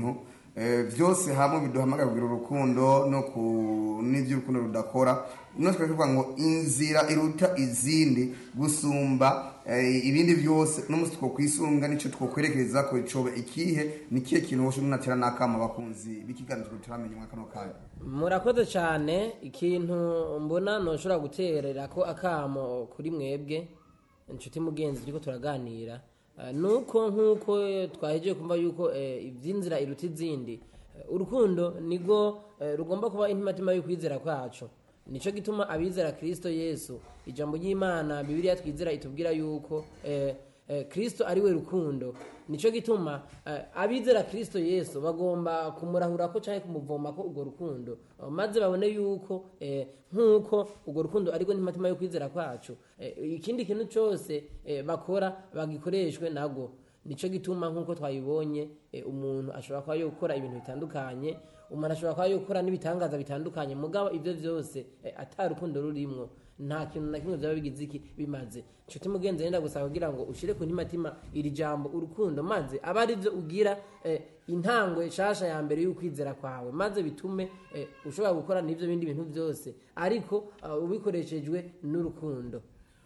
bintu eh, byose hamwe biduhamagara kugira urukundo no ku n'ibyo urukundo rudakora no tukavuga ngo inzira iruta izindi gusumba eh, ibindi byose n'umunsi two kwisunga nicyo twokwerekereza ko icobe ikihe ni kihe kintu woshe munatera n'akama abakunzi b'ikiganiro turamenya mwa kano kanya murakoze cyane ikintu mbona ntushobora guterera ko akamo kuri mwebwe inshuti mugenzi turiko turaganira eh, nuko nk'uko twahejeje kumva yuko eh, iby'inzira iruta izindi eh, urukundo nirwo eh, rugomba kuba intimatima y'ukwizera kwacu nicyo gituma abizera kirisito yesu ijambo ry'imana bibiriya twizera itubwira yuko eh, eh, kristo ari we rukundo nicyo gituma eh, abizera kristo yesu bagomba kumurahura ko cyangwa kumuvoma ko urwo rukundo eh, maze babone yuko eh, nk'uko urwo rukundo ariko ntimatima yo kwizera kwacu eh, ikindi kintu cyose eh, bakora bagikoreshwe nabwo nicyo gituma nk'uko twabibonye eh, umuntu ashobora kuba yokora ibintu bitandukanye umuntu ashobora kuba yokora n'ibitangaza bitandukanye mugabo ibyo byose eh, ata rukundo rurimwo nta kintu na kimwe byaba bigize iki bimaze nshuti mugenzi wenda gusaba kugira ngo ushyire ku ntimatima iri jambo urukundo maze aba ari byo ugira eh, intangwe nshasha ya mbere y'ukwizera kwawe maze bitume eh, ushobora gukora n'ibyo bindi bintu byose ariko uh, ubikoreshejwe n'urukundo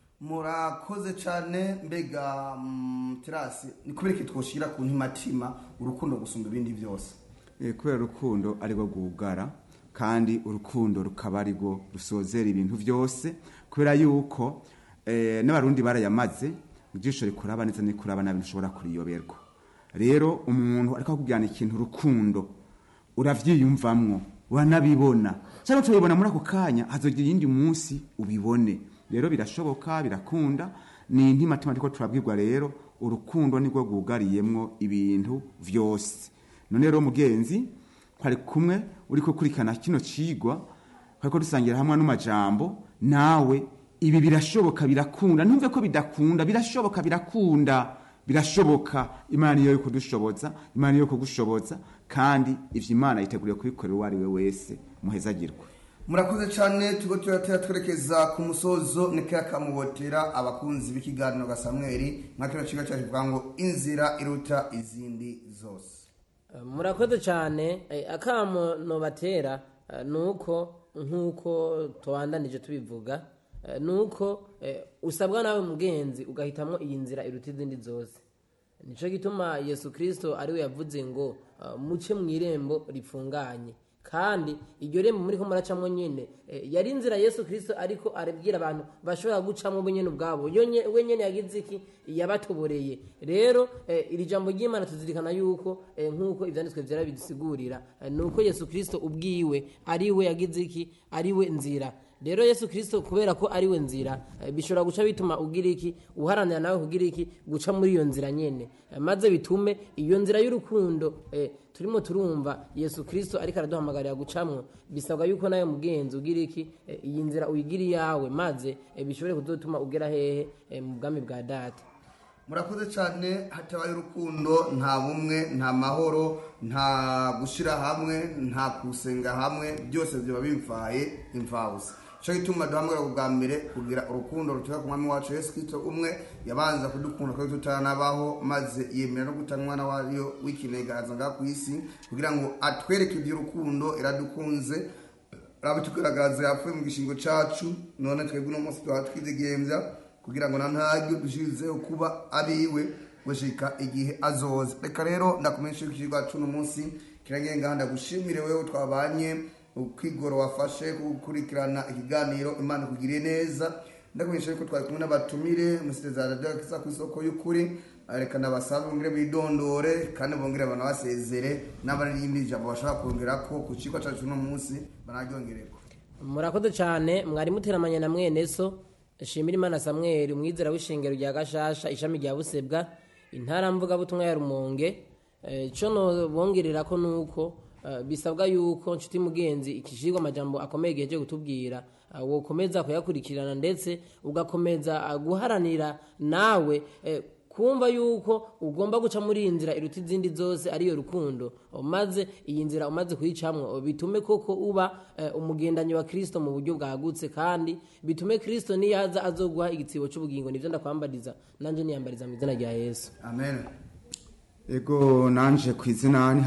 murakoze cyane mbega mm, terasi ni kubera ko twoshyira ku ntimatima urukundo gusumba ibindi byose Eh, kubera urukundo arirwo rwugara kandi urukundo rukaba arirwo rusozera ibintu byose kubera yuko eh, n'abarundi barayamaze ijisho rikuraba neza n'ikuraba nabi ntushobora kuriyoberwa rero umuntu ariko akubwirana ikintu urukundo uravyiyumvamwo uranabibona cyangwa turabibona muri ako kanya hazogira iyindi munsi ubibone rero birashoboka birakunda ni intimatima ariko turabwirwa rero urukundo nirwo rwugariyemwo ibintu vyose none rero mugenzi twari kumwe uriko kurikana kino cigwa twariko dusangira hamwe n'amajambo nawe ibi birashoboka birakunda ntumve ko bidakunda birashoboka birakunda birashoboka imana niyo yo kudushoboza imana niyo yo kugushoboza kandi ivyo imana yiteguriye kubikorera uwo ari we wese muhezagirwe murakoze cyane tugo turatera twerekeza ku musozo nikaya kamubotera abakunzi b'ikiganiro ga samweli nka kino kigo cyacu kivuga ngo inzira iruta izindi zose Uh, murakoze cyane eh, akamo nobatera uh, nuko nk'uko tubandanije tubivuga uh, nuko eh, usabwa nawe mugenzi ugahitamwo iyi nzira iruta izindi zose nico gituma yesu kristo ariwe yavuze ngo uh, muce mu irembo ripfunganye kandi iryo rembo muri ko muracamo nyine eh, yari inzira yesu kristo ariko arabwira abantu bashobora gucamo bo nyene ubwabo yo nye- we nyene yagize iki yabatoboreye rero eh, iri jambo ry'imana tuzirikana yuko eh, nk'uko ivyanditswe vyera bidusigurira eh, nuko yesu kristo ubwiwe ariwe yagize iki ariwe nzira rero yesu kristo kubera ko ariwe nzira eh, bishobora guca bituma ugira iki uharanira nawe kugira iki guca muri iyo nzira nyene Eh, maze bitume iyo nzira y'urukundo eh, turimo turumva yesu kristo ariko araduhamagarira gucamwo bisabwa yuko nawe mugenzi ugira iki eh, iyi nzira uyigira iyawe maze eh, bishobore kuzotuma ugera hehe eh, mu bwami bwa data murakoze cyane hatabaye urukundo nta bumwe nta mahoro nta gushyira hamwe nta gusenga hamwe byose biba bimvaye imvabusa cyo gituma duhamagara ubwa mbere kugira urukundo ruturuka ku mwami wacu yesu kristo umwe yabanza kudukunda kuko tutaranabaho maze yemera no gutanga umwana wayo w'ikinega aza ngaha ku isi kugira ngo atwereke iby'urukundo iradukunze rabitugaragaza yapfuye mu gishingo cacu none twebwe uno munsi twaba twidegembya kugira ngo na ntaryo dushizeho kuba abiwe gushika igihe azoza reka rero ndakumenyesha yuko ikigwa cuno munsi kiragenga ndagushimire wewe twabanye ukwigoro wafashe gukurikirana ikiganiro imana ikugiriye neza ndakumenyesha yuko twari kumwe n'abatumire musiteza radio kisa ku isoko y'ukuri reka nabasabe bongere bidondore kandi bongere banabasezere n'abarindi jambo bashaka kongera ko ku kigo cacu uno munsi banaryongereko murakoze cyane mwari muteramanye na mwene so shimira imana samweli umwizera w'ishengero rya gashasha ishami rya busebwa intara mvugabutumwa ya rumonge Eh, ico nobongerera ko nuko eh, bisabwa yuko nshuti mugenzi ikishirwa amajambo akomeye giheje kutubwira eh, wokomeza kuyakurikirana ndetse ugakomeza eh, guharanira nawe eh, kumva yuko ugomba guca muri iyi nzira iruta izindi zose ariyo rukundo maze iyi nzira umaze kuyicamwo bitume koko uba eh, umugendanyi wa kristo mu buryo bwagutse kandi bitume kristo niyaza azoguha igitsibo c'ubugingo nivyo ndakwambariza nanje niyambariza mu izina rya yesu amen ego nanje ku izina